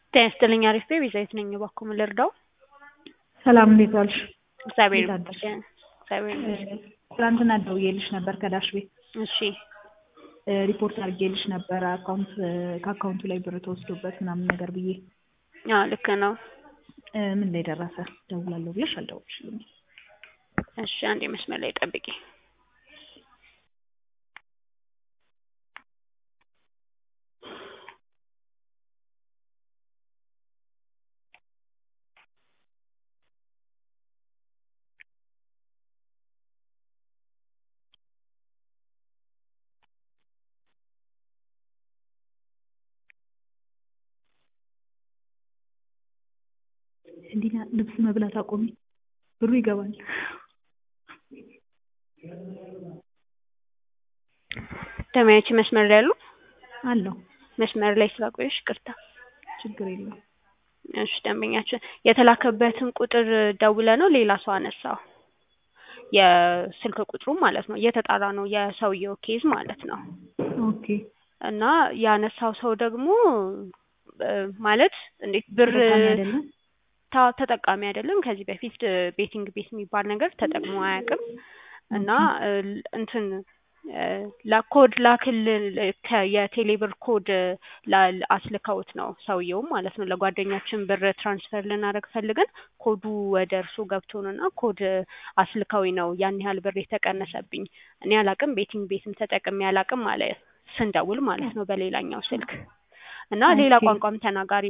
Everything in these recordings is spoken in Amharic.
ጤና ይስጥልኝ አሪፍ ቤ ቤዛዊት ነኝ እባክዎ ምን ልርዳው? ሰላም እንዴት ዋልሽ? እግዚአብሔር እንዴት አደርሽ? ይመስገን እግዚአብሔር ይመስገን። ትናንትና ደውዬልሽ ነበር ከዳሽ ቤት እሺ እ ሪፖርት አድርጌልሽ ነበረ አካውንት ከአካውንቱ ላይ ብር ተወስዶበት ምናምን ነገር ብዬ አዎ ልክ ነው። እ ምን ላይ ደረሰ? ደውላለሁ ብለሽ አልደወልሽልኝም። እሺ አንዴ መስመር ላይ ጠብቂ። እንዲና ልብስ መብላት አቆሚ፣ ብሩ ይገባል። ደማያቺ መስመር ላይ ያሉ አለው መስመር ላይ ስላቆየሽ ይቅርታ። ችግር የለውም። እሺ ደንበኛችን የተላከበትን ቁጥር ደውለ ነው ሌላ ሰው አነሳው። የስልክ ቁጥሩ ማለት ነው እየተጣራ ነው የሰውየው ኬዝ ማለት ነው። ኦኬ እና ያነሳው ሰው ደግሞ እ ማለት እንዴት ብር ተጠቃሚ አይደለም? ታ- ተጠቃሚ አይደለም። ከዚህ በፊት እ ቤቲንግ ቤት የሚባል ነገር ተጠቅሞ አያውቅም። እና እ እንትን እ ለኮድ ላክልን ከ- የቴሌብር ኮድ ላ- አስልከውት ነው ሰውየውም ማለት ነው። ለጓደኛችን ብር ትራንስፈር ልናደርግ ፈልገን ኮዱ ወደ እርሱ ገብቶ ነው እና ኮድ አስልከውኝ ነው ያን ያህል ብር የተቀነሰብኝ። እኔ አላቅም ቤቲንግ ቤትም ተጠቅሜ አላቅም አለ ስንደውል ማለት ነው በሌላኛው ስልክ እና ሌላ ኦኬ። ቋንቋም ተናጋሪ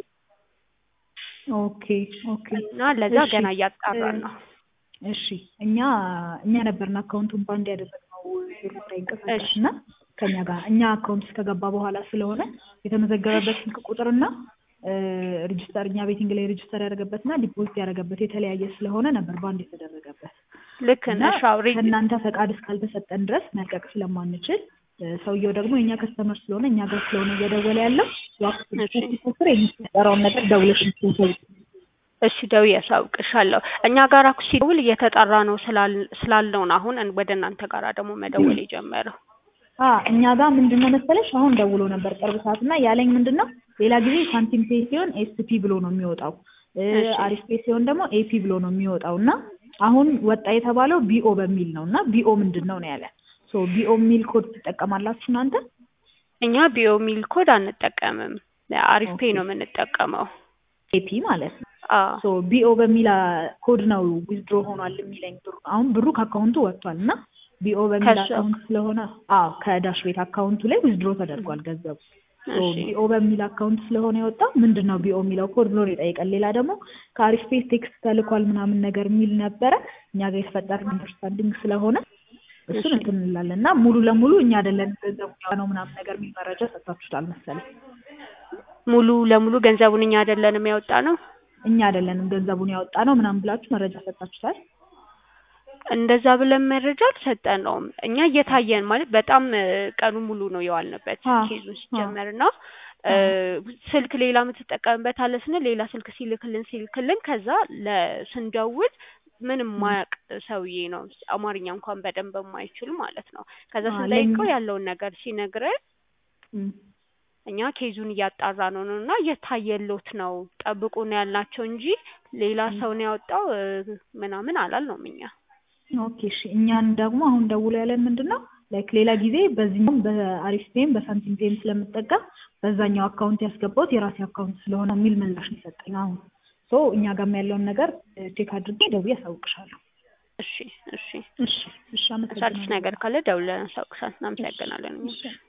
ኦኬ ኦኬ እና ለዛ እሺ፣ ገና እያጣራን እ ነው። እሺ እኛ እኛ ነበርን አካውንቱን ባንድ ያደረግነው ብሩ እንዳይንቀሳቀስ እሺ። እና ከኛ ጋር እኛ አካውንት ውስጥ ከገባ በኋላ ስለሆነ የተመዘገበበት ስልክ ቁጥርና እ ሬጅስተር እኛ ቤቲንግ ላይ ሬጅስተር ያደረገበትና ዲፖዚት ያደረገበት የተለያየ ስለሆነ ነበር ባንድ የተደረገበት ልክ እና ነሽ። አዎ ሬ- ከእናንተ ፈቃድ እስካልተሰጠን ድረስ መልቀቅ ስለማንችል እ ሰውየው ደግሞ የእኛ ከስተመር ስለሆነ እኛ ጋር ስለሆነ እየደወለ ያለው እሺ። ዋክስር የሚፈጠረውን ነገር ደውለሽ እንድትሰጪ እሺ ደውዬ አሳውቅሻለሁ። እኛ ጋር እኮ ሲደውል እየተጣራ ነው ስላል- ስላልነው ነው አሁን እን- ወደ እናንተ ጋራ ደግሞ መደወል የጀመረው። አ እኛ ጋር ምንድን ነው መሰለሽ አሁን ደውሎ ነበር ቅርብ ሰዓት እና ያለኝ ምንድን ነው ሌላ ጊዜ ሳንቲም ፔ ሲሆን ኤስፒ ብሎ ነው የሚወጣው እ እሺ። አሪፍ ፔ ሲሆን ደግሞ ኤፒ ብሎ ነው የሚወጣው እና አሁን ወጣ የተባለው ቢኦ በሚል ነው እና ቢኦ ምንድን ነው ነው ያለ ሶ ቢኦ የሚል ኮድ ትጠቀማላችሁ እናንተ እኛ ቢኦ ሚል ኮድ አንጠቀምም። አሪፍ ፔ ነው የምንጠቀመው። ኤፒ ማለት ነው አዎ ሶ ቢኦ በሚል አ ኮድ ነው ዊዝድሮ ሆኗል የሚለኝ ብሩ አሁን ብሩ ከአካውንቱ ወጥቷል እና ቢኦ በሚል ከሱ- አካውንት ስለሆነ አዎ ከዳሽ ቤት አካውንቱ ላይ ዊዝድሮ ተደርጓል ገንዘቡ ሶ እሺ ቢኦ በሚል አካውንት ስለሆነ የወጣው ምንድን ነው ቢኦ የሚለው ኮድ ብሎ ነው የጠየቀን። ሌላ ደግሞ ከአሪፍ ፔ ቴክስት ተልኳል ምናምን ነገር የሚል ነበረ። እኛ ጋር የተፈጠረ አንደርስታንዲንግ ስለሆነ እሱን እሺ። እንትን እንላለን እና ሙሉ ለሙሉ እኛ አይደለን ገንዘቡ ነው ምናምን ነገር የሚል መረጃ ሰጥታችሁታል መሰለኝ። ሙሉ ለሙሉ ገንዘቡን እኛ አይደለንም ያወጣ ነው። እኛ አይደለንም ገንዘቡን ያወጣ ነው ምናምን ብላችሁ መረጃ ሰጥታችሁታል። እንደዛ ብለን መረጃ አልሰጠነውም። እኛ እየታየን ማለት በጣም እ ቀኑ ሙሉ ነው የዋልንበት አ ኬዙን አ ሲጀመር እና እ ስልክ ሌላ የምትጠቀምበት አለ ስንል ሌላ ስልክ ሲልክልን ሲልክልን ከዛ ለስንደውል ምንም ማያቅ ሰውዬ ነው አማርኛ እንኳን በደንብ የማይችል ማለት ነው። ከዛ አ ስንጠይቀው ለኛ ያለውን ነገር ሲነግረን እም እኛ ኬዙን እያጣራ ነው ነው እና እየታየሎት ነው ጠብቁ ነው ያልናቸው እንጂ ሌላ እም ሰው ነው ያወጣው እ ምናምን አላልነውም እኛ። ኦኬ እሺ እኛን ደግሞ አሁን ደውሎ ያለን ምንድን ነው ላይክ ሌላ ጊዜ በዚህኛውም በአሪፍ ፔም በሳንቲም ፔም ስለምጠቀም በዛኛው አካውንት ያስገባሁት የራሴ አካውንት ስለሆነ የሚል ምላሽ ነው የሰጠኝ። አሁን ሶ እኛ ጋርም ያለውን ነገር ቼክ አድርጌ ደውዬ አሳውቅሻለሁ። እሺ እሺ እሺ እሺ አዲስ አመሰግናለሁ። ነገር ካለ ደውለን አሳውቅሻል። እሺ እናመሰግናለን እኛ። እሺ